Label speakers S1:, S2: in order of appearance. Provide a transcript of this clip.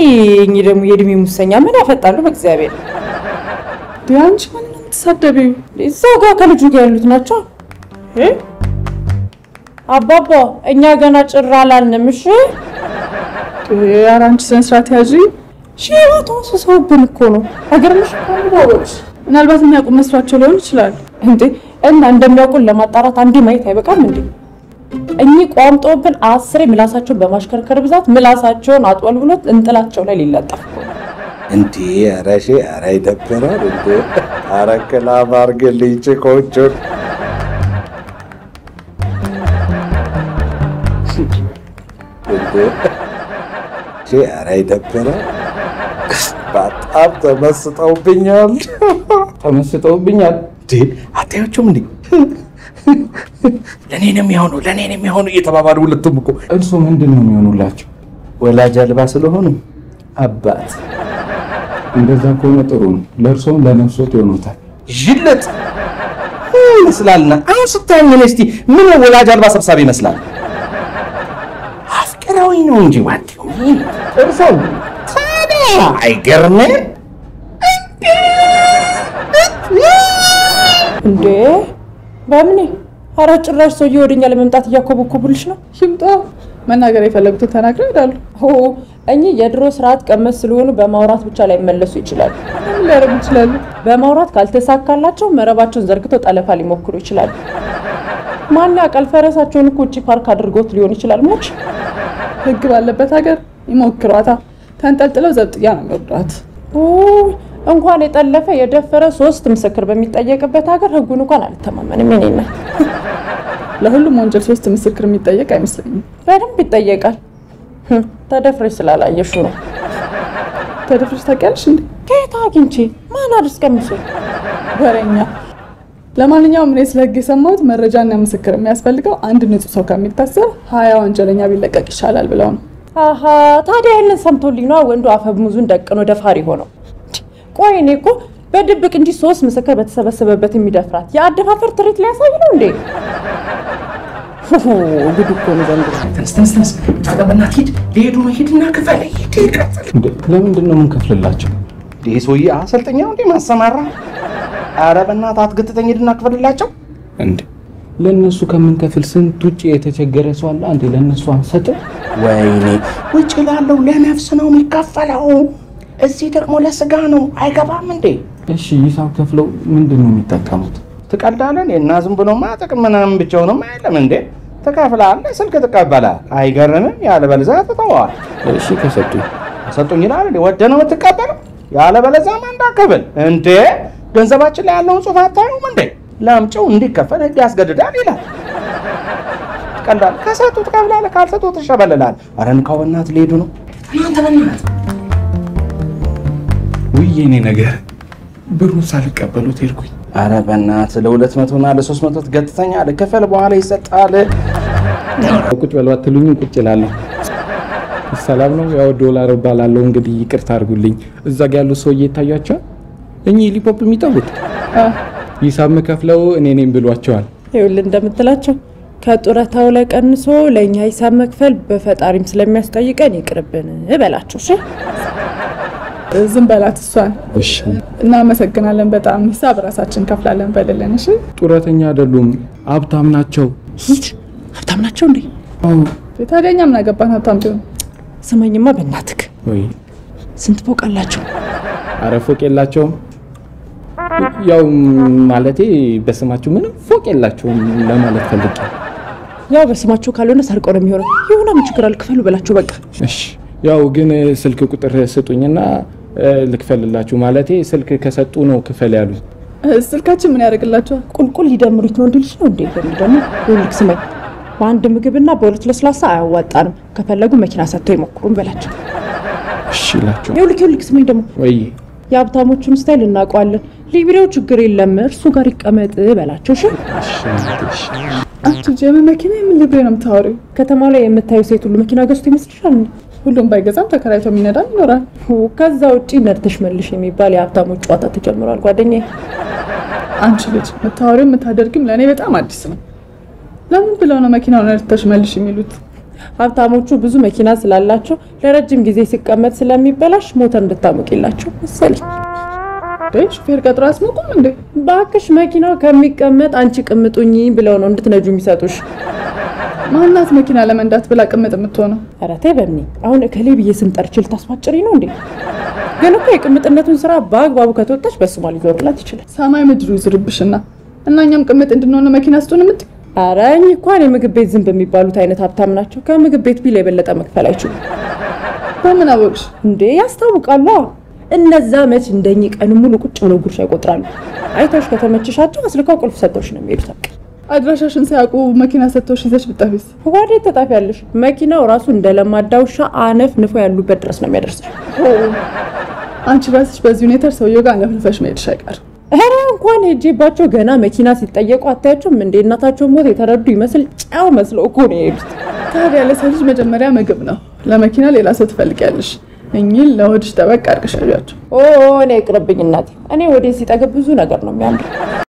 S1: እኚህ ደግሞ የእድሜ ሙሰኛ ምን ያፈጣሉ? በእግዚአብሔር
S2: አንቺ ማን ነው የምትሳደቢው?
S1: እዛው ጋር ከልጁ ጋር ያሉት ናቸው። እ? አባባ እኛ ገና ጭራ አላልንም። እሺ
S2: ኧረ አንቺ ስነ ስርዓት ያዢ።
S1: ሺባ ተወስሰውብን እኮ ነው። ሀገርምሽ ባቦች
S2: ምናልባት የሚያውቁ መስሏቸው ሊሆን ይችላል።
S1: እንዴ እና እንደሚያውቁን ለማጣራት አንዴ ማየት አይበቃም እንዴ? እኚህ ቋምጦብን አስሬ ምላሳቸውን በማሽከርከር ብዛት ምላሳቸውን አጥወልብሎት እንጥላቸው ላይ ሊለጠፍ እኮ ነው።
S3: እንዴ ኧረ ሺ ኧረ ይደብራል እንዴ ኧረ ክላብ አድርግልኝ ጭቆቹን እንዴ ሺ ኧረ ይደብራል በጣም ተመስጠውብኛል
S4: ተመስጠውብኛል።
S3: እንዴ አታያቸውም እንዴ ለእኔ ነው የሚሆኑ ለእኔ ነው የሚሆኑ እየተባባሉ ሁለቱም እኮ
S4: እርሱ ምንድን ነው የሚሆኑላቸው? ወላጅ አልባ ስለሆኑ አባት። እንደዛ ከሆነ ጥሩ ነው። ለእርሶም ለነፍሶት ይሆኑታል።
S3: ዥለት ይመስላልና አሁን ስታየኝ እኔ እስቲ ምን ወላጅ አልባ ሰብሳቢ ይመስላል? አፍቅረውኝ ነው እንጂ ዋት
S4: እርሶም
S3: ታዲያ አይገርምም?
S1: እንዴ በምኔ ኧረ ጭራሽ ሰውዬ ወደኛ ለመምጣት እያኮበኮቡልሽ ነው።
S2: ይምጣ። መናገር የፈለጉትን ተናግረው ይሄዳሉ።
S1: ሆ እኚህ የድሮ ስርዓት ቀመስ ስለሆኑ በማውራት ብቻ ላይ መለሱ ይችላሉ።
S2: ምን ሊያደርጉ ይችላሉ?
S1: በማውራት ካልተሳካላቸው መረባቸውን ዘርግተው ጠለፋ ሊሞክሩ ይችላሉ። ማን ያውቃል? ፈረሳቸውን እኮ ውጭ ፓርክ አድርገውት ሊሆን ይችላል። ሞች
S2: ህግ ባለበት ሀገር ይሞክሯታ። ተንጠልጥለው ዘብጥያ ነው የሚወርዷት።
S1: ኦ፣ እንኳን የጠለፈ የደፈረ ሶስት ምስክር በሚጠየቅበት ሀገር ህጉን እንኳን አልተማመንም። የእኔ እናት
S2: ለሁሉም ወንጀል ሶስት ምስክር የሚጠየቅ አይመስለኝም።
S1: በደንብ ይጠየቃል። ህም፣ ተደፍረሽ ስላላየሹ ነው።
S2: ተደፍረሽ ታውቂያለሽ እንዴ?
S1: ከየት አግኝቼ ማን አድርስ ቀምሶ
S2: ወሬኛ። ለማንኛውም እኔ ስለ ህግ የሰማሁት መረጃና ምስክር የሚያስፈልገው አንድ ንጹህ ሰው ከሚታሰር ሀያ ወንጀለኛ ቢለቀቅ ይሻላል ብለው ነው።
S1: አሀ ታዲያ ይህንን ሰምቶልኝ ነዋ ወንዱ አፈሙዙን ደቅኖ ደፋሪ ሆነው። ቆይ እኔ እኮ በድብቅ እንጂ ሶስት ምስክር በተሰበሰበበት የሚደፍራት የአደፋፈር ትርኢት ሊያሳይ ነው እንዴ? ሁ ጉድ እኮ ነው ዘንድሮ።
S3: ተነስ ተነስ ተነስ በእናትህ ሂድ ሊሄዱ ነው ሂድና ክፈል ሂድ ሂድ ክፈል
S4: እንዴ ለምንድን ነው የምንከፍልላቸው?
S3: ይህ ሰውዬ አሰልጠኛው እንዴ ማሰማራ ኧረ በእናትህ አትገትተኝ ሂድና ክፈልላቸው
S4: እንዴ ለእነሱ ከምንከፍል ስንት ውጭ የተቸገረ ሰው አለ። አንዴ ለእነሱ አንሰጥም?
S3: ወይኔ ውጭ ላለው ለነፍስ ነው የሚከፈለው እዚህ ደግሞ ለስጋ ነው አይገባም እንዴ
S4: እሺ ሂሳብ ከፍለው ምንድን ነው የሚጠቀሙት?
S3: ትቀልዳለን እና ዝም ብሎማ ጥቅም ምናምን ብቻውንም አይለም እንዴ ትከፍላለህ ስልክ ትቀበላል አይገርምም ያለበለዚያ ትተዋል
S4: እሺ ከሰጡኝ
S3: ሰጡኝ ይላል እንዴ ወደ ነው የምትቀበለው ያለበለዚያማ እንዳከብል እንዴ ገንዘባችን ላይ ያለውን ጽሑፍ አታዩም እንዴ ለምጪው እንዲከፈል ህግ ያስገድዳል ይላል ትቀልዳለህ ከሰጡ ትከፍላለህ ካልሰጡ ትሸበልላል ኧረ እንካው በእናትህ ሊሄዱ ነው እናንተ በእናትህ
S4: ውይ የኔ ነገር ብሩን ሳልቀበሉት ሄድኩኝ።
S3: ኧረ በእናትህ ለሁለት መቶ እና ለሶስት መቶ ትገትተኛለህ ክፈል በኋላ ይሰጣል
S4: ቁጭ በሉ አትሉኝም? ቁጭ እላለሁ። ሰላም ነው። ያው ዶላር እባላለሁ። እንግዲህ ይቅርታ አድርጉልኝ። እዛ ጋ ያሉት ሰውዬ ይታያቸዋል። እኚህ ሊፖፕ የሚጠቡት ሂሳብ መከፍለው እኔ ነኝ ብሏቸዋል።
S1: ይኸውልህ እንደምትላቸው ከጡረታው ላይ ቀንሶ ለእኛ ሂሳብ መክፈል በፈጣሪም ስለሚያስጠይቀን ይቅርብን በላቸው። እሺ
S2: ዝም በላት እሷን።
S4: እሺ
S2: እናመሰግናለን በጣም ሂሳብ ራሳችን ከፍላለን በልልን። እሺ
S4: ጡረተኛ አይደሉም፣ ሀብታም ናቸው።
S1: ሂድ። ሀብታም ናቸው እንዴ?
S4: አዎ።
S2: ታዲያ እኛ ምን አገባን ሀብታም ቢሆን?
S1: ስማኝማ በእናትክ
S4: ወይ
S1: ስንት ፎቅ አላቸው?
S4: አረ ፎቅ የላቸውም። ያው ማለቴ በስማቸው ምንም ፎቅ የላቸውም ለማለት ፈልጌ።
S1: ያው በስማቸው ካልሆነ ሰርቀው ነው የሚሆነው። ይሁና ምን ችግር አለ? ክፈሉ በላቸው በቃ።
S4: እሺ ያው ግን ስልክ ቁጥር ስጡኝና እ፣ ልክፈልላችሁ። ማለቴ ስልክ ከሰጡ ነው ክፈል ያሉኝ።
S2: ስልካችን ምን ያደርግላቸዋል?
S1: ቁልቁል ሊደምሩት ነው እንዲልሽ ነው እንዴ? በሚል ደግሞ ይኸውልህ ስማኝ፣ በአንድ ምግብና በሁለት ለስላሳ አያዋጣንም። ከፈለጉ መኪና ሰጥተው ይሞክሩን በላቸው።
S4: እሺ እላቸው።
S1: ይኸውልህ ይኸውልህ ስማኝ ደግሞ
S4: ወይ
S1: የሀብታሞቹን ስታይል እናውቀዋለን። ሊብሬው ችግር የለም እርሱ ጋር ይቀመጥ በላቸው። እሺ
S4: እሺ እሺ።
S2: አንቺ የምን መኪና የምን ሊብሬ ነው የምታወሪው?
S1: ከተማው ላይ የምታዩ ሴት ሁሉ መኪና ገዝቶ ይመስልሻል?
S2: ሁሉም ባይገዛም ተከራይቶ የሚነዳም ይኖራል።
S1: ሁ፣ ከዛ ውጪ ነድተሽ መልሽ የሚባል የሀብታሞች ጨዋታ ተጀምሯል ጓደኛዬ።
S2: አንቺ ልጅ የምታወሪው የምታደርጊም ለእኔ በጣም አዲስ ነው። ለምን ብለው ነው መኪናውን ነድተሽ መልሽ የሚሉት?
S1: ሀብታሞቹ ብዙ መኪና ስላላቸው ለረጅም ጊዜ ሲቀመጥ ስለሚበላሽ ሞተር እንድታሞቂላቸው መሰለኝ።
S2: እንዴ ሹፌር ቀጥሮ አያስሞቁም እንዴ?
S1: ባክሽ መኪናው ከሚቀመጥ አንቺ ቅምጡኝ ብለው ነው እንድትነጁ የሚሰጡሽ።
S2: ማናት መኪና ለመንዳት ብላ ቅምጥ የምትሆነው?
S1: ኧረ ተይ በእኔ አሁን እከሌ ብዬ ስም ጠርቼ ልታስፋጭሪ ነው እንዴ? ግን እኮ የቅምጥነቱን ስራ በአግባቡ ከተወጣች በስሟ ሊዞርላት ይችላል።
S2: ሰማይ ምድሩ ይዝርብሽና እና እኛም ቅምጥ እንድንሆነ መኪና ስጡን የምት
S1: ኧረ እኚህ እንኳን የምግብ ቤት ዝንብ የሚባሉት አይነት ሀብታም ናቸው። ከምግብ ቤት ቢል የበለጠ መክፈል አይችሉም
S2: በምን አወቅሽ?
S1: እንዴ ያስታውቃሉ። እነዛ መች እንደኚህ ቀን ሙሉ ቁጭ ብለው ጉርሻ ይቆጥራሉ። አይተውሽ ከተመችሻቸው አስልከው ቁልፍ ሰጥተውሽ ነው የሚሄዱት። በቃ
S2: አድራሻሽን ሳያውቁ መኪና ሰጥተውሽ ይዘሽ ብጠፊስ?
S1: ወዴት ተጣፊያለሽ? መኪናው ራሱ እንደ ለማዳ ውሻ አነፍ ንፎ ያሉበት ድረስ ነው የሚያደርስሽ።
S2: አንቺ ራስሽ በዚህ ሁኔታ ሰውየው ጋር ነፍልፈሽ መሄድሽ አይቀርም።
S1: ኧረ እንኳን ሄጄባቸው ገና መኪና ሲጠየቁ አታያቸውም እንዴ? እናታቸው ሞት የተረዱ ይመስል ጨው መስለው እኮ ነው የሄዱት።
S2: ታዲያ ለሰው ልጅ መጀመሪያ ምግብ ነው፣ ለመኪና ሌላ ሰው ትፈልጊያለሽ። እኚህን ለሆድሽ ጠበቅ አድርገሽ ያዣቸው።
S1: ኦ እኔ ይቅርብኝ እናቴ። እኔ ወዴት ሲጠግብ ብዙ ነገር ነው የሚያምር